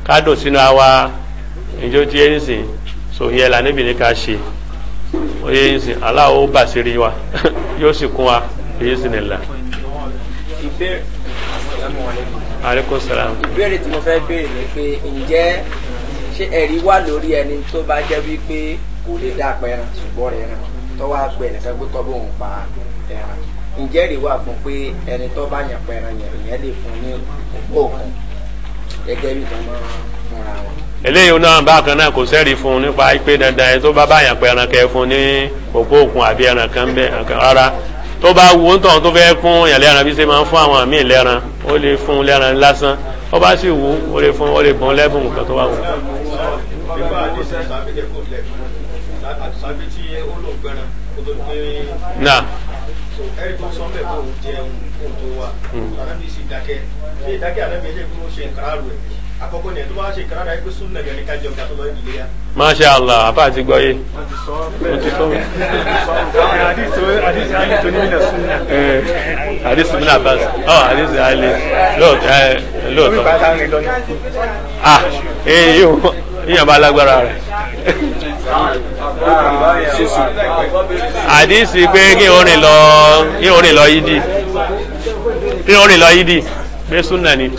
kádùn sínú àwa ìjọ tí yẹn sìn so yẹ là níbi ní ká ṣe ó yẹ sìn aláwo bàṣírí wa yóò sì kún wa èyí sì nìlá. ìbéèrè aleykum salaam. ìbéèrè tí mo fẹ́ béèrè ni pé ǹjẹ́ ṣé ẹ̀rí wà lórí ẹni tó bá jẹ́ wípé kò lè dá pẹran ṣùgbọ́n rẹ̀ ràn tó wá pẹ̀ nìkan pé kọ́ bóun pa ẹran ǹjẹ́ ẹ̀rí wà fún pé ẹni tó bá yàn pẹran yẹn ìyẹn lè fún ní òpó òkun gẹ́gẹ́ bí ìtàn máa fúnra wọn. eléyìí náà bákan náà kò sẹ́rí fún un nípa pé dandan ẹni tó bá báyàn pé ẹran kẹ fún ní òpó òkun àbí ẹran kan bẹ́ẹ̀ rárá tó bá wù ú tàn tó fẹ́ fún yàn lẹ́ran bí ṣe máa ń fún àwọn míì lẹ́ran ó lè fún lẹ́ran lásán ó bá sì wù ú ó lè fún ó lè bọ́n lẹ́bùn nǹkan tó bá wù. nígbà àdéhùn sábẹ́jẹ́ kò lẹ̀ sábẹ́ tí ó lò gbẹ́ràn kó tó gbé náà ẹ̀rí tó sọ bẹ́ẹ̀ kó jẹun kó tó wà anábì sì dákẹ́ ṣé ìdákẹ́ anábì ẹ̀jẹ̀ kó ṣe nkàrà rẹ̀ àkọ́kọ́ ni ẹ̀ tó bá ṣe nkàrà rẹ̀ pé sún nàgẹ̀ ní ká jẹun ká tó lọ ìdílé yá. masha allah àbá àti gbọ́ yé. àdìsí mi náà bá ọ àdìsí àlè lóòótọ́ ah èyí yóò yíyan bá lágbára rẹ̀ àdìsí pé kí orin lọ kí orin lọ yídì kí orin lọ yídì pé súnà ni.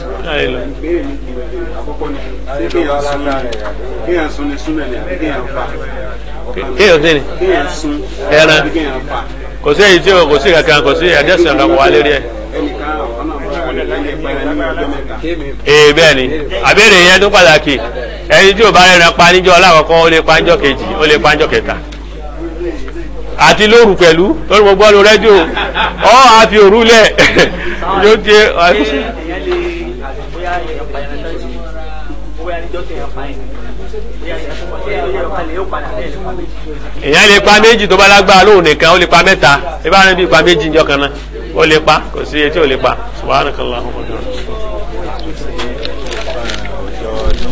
kéèyàn sun ni súnmẹ̀ ni àbí kéèyàn fà. kéèyàn sí ni kéèyàn sun ẹran àbí kéèyàn fà. kò sí èyí tí o kò sí kankan kò sí àdìsí kankan wà lérí ẹ. ẹnìkan àwọn náà wọ́n lè lẹ́yìn ìpẹ́rẹ́ ní ọjọ́ mẹ́ta. ee bẹ́ẹ̀ ni àbẹ̀rẹ̀ yẹn tó pàtàkì ẹni tí o bá rẹ̀ pa níjọ́ alákọ̀ọ́kọ́ ó lè pa níjọ́ kejì ó lè pa níjọ́ kẹta àti lóru pẹ̀lú lórí mo gbọ́ lórí rédíò ọ́ àfi òru lẹ̀ yóò jẹ́ èèyàn lè bóyá èèyàn pa ẹran tán sí bóyá níjọ́ tó èèyàn pa ẹ̀ bóyá èèyàn tó pa ẹ̀ lóye ọ̀pá lè ó padà bẹ́ẹ̀ lè pa méjì. èèyàn lè pa méjì tó bá lágbára lóhùn nìkan ó lè pa mẹ́ta ibà rẹ̀ bí pa méjì níjọ́ kan náà ó lè pa kò sí etí ò lè pa subhanakallahumma wa bihamdika.